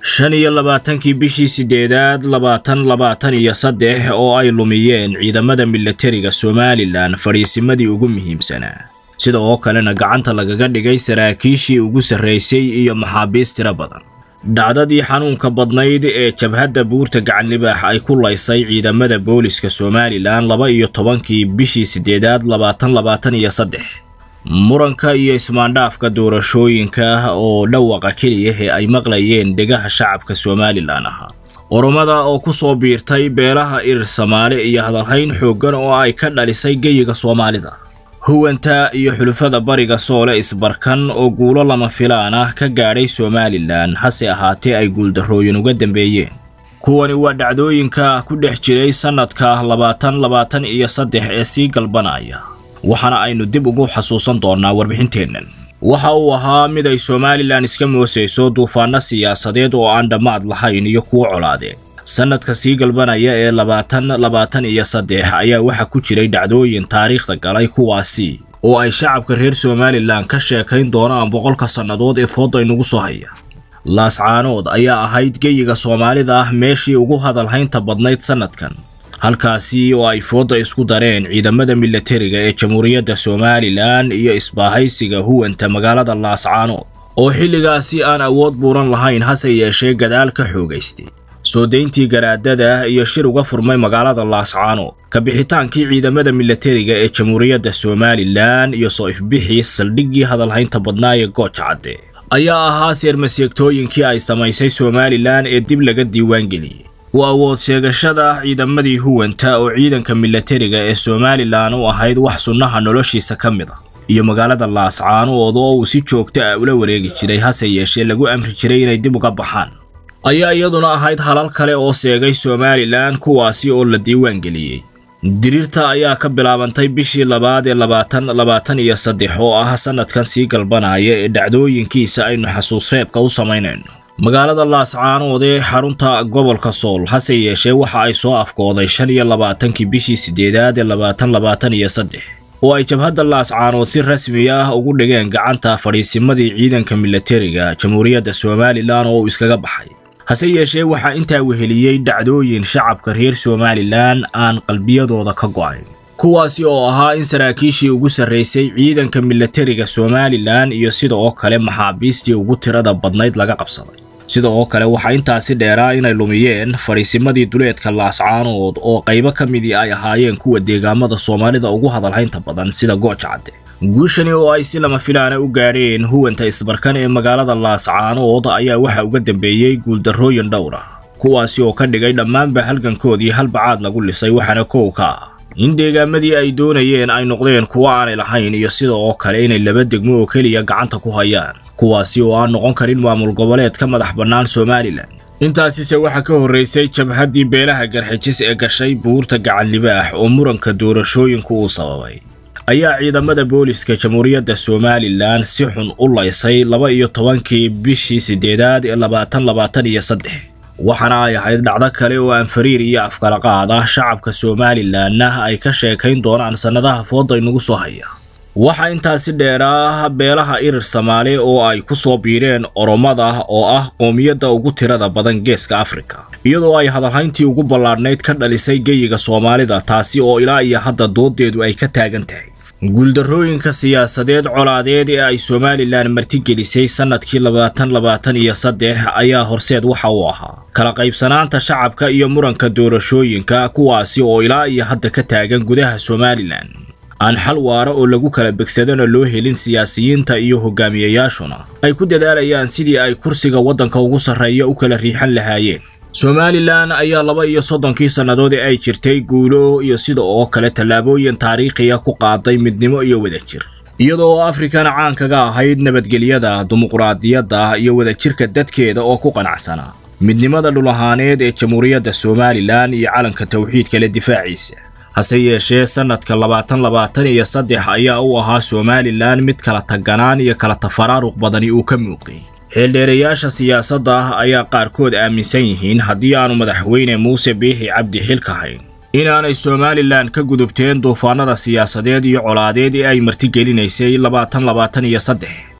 shan iyo labaatankii bishii siddeedaad labaatan labaatan iyo saddex oo ay lumiyeen ciidamada milatariga somalilan fadhiisimadii ugu muhiimsanaa sida oo kalena gacanta lagaga dhigay saraakiishii ugu sarraysay iyo maxaabiis tiro badan dhacdadii xanuunka badnayd ee jabhadda buurta gacanlibaax ay ku laysay ciidamada booliska somalilan laba iyo tobankii bishii siddeedaad labaatan labaatan iyo saddex muranka iyo ismaandhaafka doorashooyinka oo dhawaqa keliya ee ay maqlayeen dhegaha shacabka somalilan ahaa oromada oo ku soo biirtay beelaha irir samaale iyo hadalhayn xooggan oo ay ka dhalisay geyiga soomaalida huwanta iyo xulufada bariga soole isbarkan oo guulo lama filaan ah ka gaadhay somalilan hase ahaatee ay guuldarrooyin uga dambeeyeen kuwani waa dhacdooyinka ku dhex jiray sannadka labaatan labaatan iyo saddex ee sii galbanaya waxaana aynu dib ugu xasuusan doonnaa warbixinteennan waxa uu ahaa mid ay somalilan iska moosayso duufaanno siyaasadeed oo aan dhammaad lahayn iyo kuwo colaadeen sannadka sii galbanaya ee labaatan labaatan iyo saddex ayaa waxaa ku jiray dhacdooyin taariikhda galay kuwaasi oo ay shacabka reer somalilan ka sheekayn doonaan boqolka sannadood ee fooda inugu soo haya laascaanood ayaa ahayd geyiga soomaalida ah meeshii ugu hadalhaynta badnayd sannadkan halkaasi oo ay fooda isku dareen ciidamada milatariga ee jamhuuriyadda somalilan iyo isbaahaysiga huwanta magaalada laascaanood oo xilligaasi aan awood buuran lahayn hase yeeshee gadaal ka xoogaystay soo dayntii garaadada iyo shir uga furmay magaalada laascaanood ka bixitaankii ciidamada milatariga ee jamhuuriyadda somalilan iyo soo ifbixii saldhiggii hadalhaynta badnaa ee gooja cadde ayaa ahaa seermaseegtooyinkii ay samaysay somalilan ee dib laga diiwaangeliyey u awood sheegashada ciidamadii huwanta oo ciidanka milatariga ee somalilan u ahayd wax sunnaha noloshiisa ka mid a iyo magaalada laascaanood oo uu si joogto ah ula wareegi jiray hase yeeshee lagu amri jiray inay dib uga baxaan ayaa iyaduna ahayd halal kale oo seegay somalilan kuwaasi oo la diiwaangeliyey diriirta ayaa ka bilaabantay bishii labaad ee labaatan labaatan iyo saddex oo ah sannadkan sii galbanaya ee dhacdooyinkiisa aynu xasuus reebka u samaynayno magaalada laascaanood ee xarunta gobolka sool hase yeeshee waxa ay soo afkooday shan iyo labaatankii bishii siddeedaad ee labaatan labaatan iyo saddex oo ay jabhadda laascaanood si rasmi ah ugu dhigeen gacanta fadhiisimadii ciidanka milatariga jamhuuriyadda somalilan oo uu iskaga baxay hase yeeshee waxaa intaa weheliyey dhacdooyin shacabka reer somalilan aan qalbiyadooda ka go'ayn kuwaasi oo ahaa in saraakiishii ugu sarraysay ciidanka milatariga somalilan iyo sida oo kale maxaabiistii ugu tirada badnayd laga qabsaday sida oo kale waxaa intaasi dheeraa inay lumiyeen fadhiisimadii duleedka laascaanood oo qaybo ka midii ay ahaayeen kuwa deegaamada soomaalida ugu hadalhaynta badan sida gooja cadde guushani oo ay si lama filaana u gaadheen huwanta isbarkan ee magaalada laascaanood ayaa waxa uga dambeeyey guuldarrooyin dhowr ah kuwaasi oo ka dhigay dhammaanba halgankoodii halbacaad lagu lisay waxaana kow ka ah in deegaamadii ay doonayeen ay noqdeen kuwo aanay lahayn iyo sida oo kale inay laba degmo oo keliya gacanta ku hayaan kuwaasi oo aan noqon karin maamul goboleed ka madax bannaan somalilan intaasise waxaa ka horraysay jabhaddii beelaha garxijis ee gashay buurta gacanlibaax oo muranka doorashooyinku uu sababay ayaa ciidamada booliska jamhuuriyadda somalilan si xun u laysay laba iyo tobankii bishii siddeedaad ee labaatan labaatan iyo saddex waxaana ay ahayd dhacdo kale oo aan fariir iyo afkalaqaad ah shacabka somalilanna ay ka sheekayn doonaan sannadaha fooda inugu soo haya waxaa intaasi dheeraa beelaha irir samaale oo ay ku soo biireen oromada oo ah qoomiyadda ugu tirada badan geeska afrika iyadoo ay hadalhayntii ugu ballaadhnayd ka dhalisay geyiga soomaalida taasi oo ilaa iyo hadda doodeedu ay ka taagan tahay guuldarrooyinka siyaasadeed colaadeed ee ay somalilan martigelisay sannadkii labaatan labaatan iyo saddex ayaa horseed waxa uu ahaa kala qaybsanaanta shacabka iyo muranka doorashooyinka kuwaasi oo ilaa iyo hadda ka taagan gudaha somalilan aan xal waara oo lagu kala begsadana loo helin siyaasiyiinta iyo hogaamiyayaashuna ay ku dadaalayaan sidii ay kursiga waddanka ugu sarreeya u kala riixan lahaayeen somalilan ayaa laba iyo soddonkii sannadood ee ay jirtay guulo iyo sida oo kale tallaabooyin taariikhiya ku qaaday midnimo iyo wadajir iyadoo afrikana caan kaga ahayd nabadgelyada dimuqraadiyadda iyo wadajirka dadkeeda oo ku qanacsanaa midnimada dhul ahaaneed ee jamhuuriyadda somalilan iyo calanka tawxiidka le difaaciisa hase yeeshee sannadka labaatan labaatan iyo saddex ayaa u ahaa somalilan mid kala taganaan iyo kala tafaraaruq badani uu ka muuqday xeeldheerayaasha siyaasadda ah ayaa qaarkood aaminsan yihiin haddii aanu madaxweyne muuse biixi cabdi xilka hayn inaanay somalilan ka gudubteen duufaanada siyaasadeed iyo colaadeed ee ay martigelinaysay labaatan labaatan iyo saddex